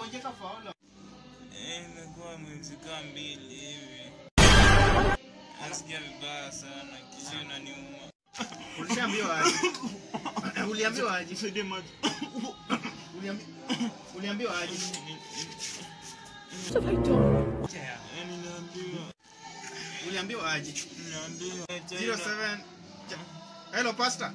umegonjeka for how long? Eh, imekuwa mwezi kaa mbili hivi. Nasikia vibaya sana, kisha inaniuma. Ulishaambiwa aje? Uliambiwa aje? Nisaidie maji. Uliambi- Uliambiwa aje? Eh, niliambiwa. Uliambiwa aje? Niliambiwa. 07 Ja- Hello pastor.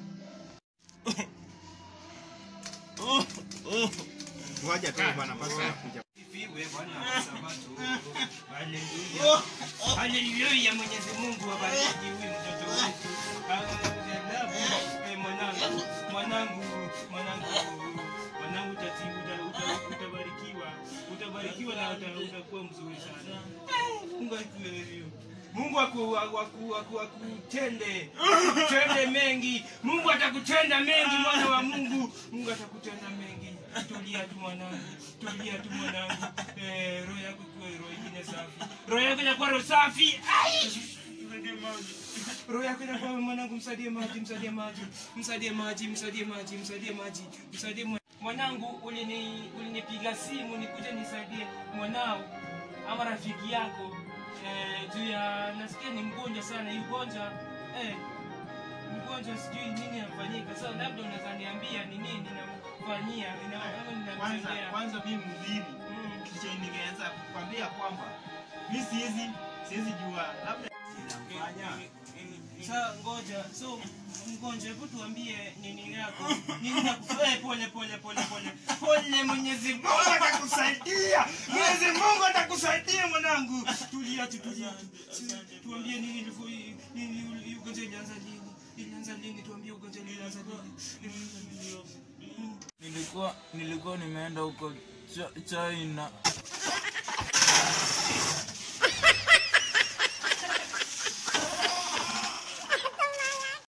Oh, oh. Ngoja tu bwana pastor anakuja. Sifiwe Bwana wa Sabato. Haleluya. Haleluya Mwenyezi Mungu abariki huyu mtoto wetu. Ajabu. Eh, mwanangu, mwanangu, mwanangu, mwanangu tati uta- uta- utabarikiwa. Utabarikiwa na uta- utakuwa mzuri sana. Eh, Mungu akuelewe. Mungu aku, aku, aku, aku, akutende akutende mengi. Mungu atakutenda mengi, mwana wa Mungu. Mungu atakutenda mengi. Tulia tu mwanangu, tulia tu mwanangu. Eh, roho yako ikuwe roho ingine safi. Roho yako inakuwa roho safi. Ai! Nisaidie maji. roho yako inakuwa mwanangu, msaidie maji, msaidie maji, msaidie maji, msaidie maji, msaidie maji, msaidie mwa- mwanangu. Ulini ulinipiga simu nikuje nisaidie mwanao ama rafiki yako eh, juu ya nasikia ni mgonjwa sana, hii ugonjwa eh, mgonjwa sijui nini anafanyika. Sasa labda unaweza niambia ni nini namfanyia ina- ama Kwanza ninamtendea kwanza mimi mhubiri Mm. kitu chenye ningeweza kukwambia kwamba mimi siwezi siwezi jua labda inamfanya Sasa ngoja, so mgonjwa, hebu tuambie nini yako, nini nakufanya? Pole pole pole pole pole, Mwenyezi Mungu atakusaidia, Mwenyezi Mungu atakusaidia mwanangu. Tulia tu, tulia tu, Si- tuambie nini ilivyo, nini uli- ugonjwa ilianza lini? Ilianza lini? Tuambie ugonjwa ilianza lini? Nilikuwa nilikuwa nimeenda huko Ch- China